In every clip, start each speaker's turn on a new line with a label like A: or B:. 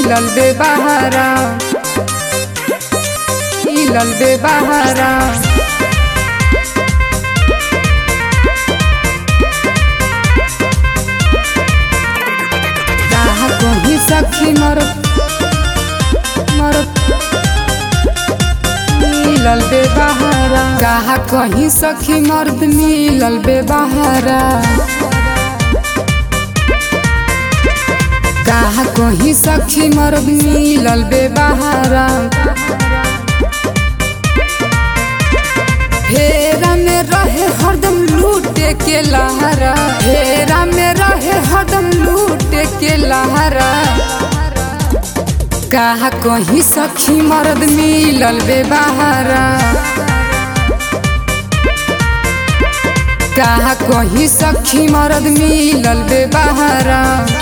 A: मिलल बे बहारा मिलल बे बहारा कहा कहीं सखी मरत मरत मिलल बे बहारा कहा कहीं सखी मर्द मिलल बे बहारा कहा कहीं सखी मर्द मिलल बे बहारा हेरा में रहे हरदम लूटे के लहरा हेरा में रहे हरदम लूटे के लहरा कहा कहीं सखी मर्द मिलल बे बहारा कहा कहीं सखी मर्द मिलल बे बहारा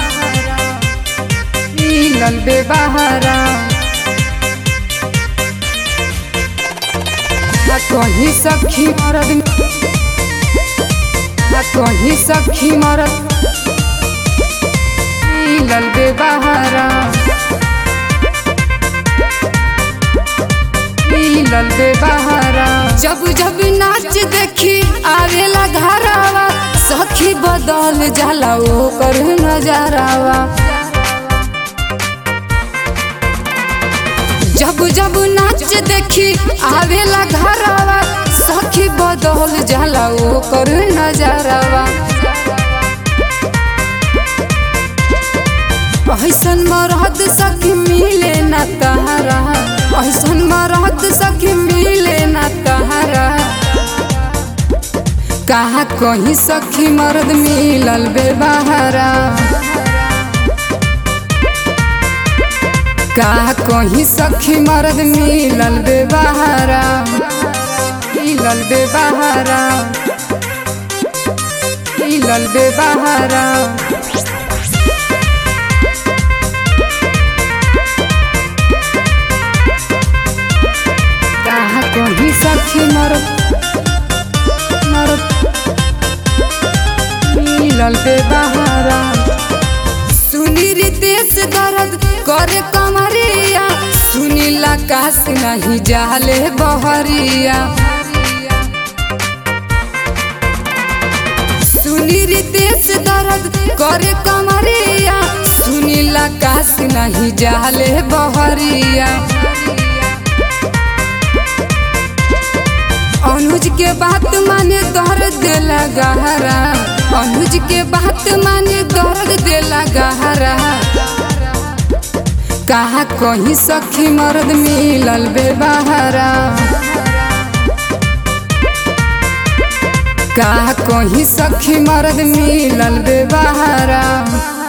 A: मिलल बे बहारा आ कहीं सखी मरद आ कहीं सखी मरद मिलल बे बहारा मिलल बे बहारा जब जब नाच देखी आवेला घरावा सखी बदल जाला ओकर नजरावा जब जब नाच देखी आवेला घरावा सखी बदल जाला ओकर नजरावा ऐसन मरद सखी मिले ना तहरा ऐसन मरद सखी मिले ना तहरा कहा कहीं सखी मर्द मिलल बे बहारा का कहीं सखी मर्द मिलल बे बहारा मिलल बे बहारा मिलल बे बहारा कहा कहीं सखी मर्द मर्द मिलल बे बहारा सुनी रितेश दर्द करे कमरिया सुनी लाकाश नहीं जाले बहरिया सुनी रितेश दर्द करे कमरिया सुनी लाकाश नहीं जाले बहरिया अनुज के बात माने दर्द देला गहरा अनुज के बात माने दर्द देला गहरा कहा कहीं सखी मर्द मिलल बे बहारा कहा कहीं सखी मर्द मिलल बे बहारा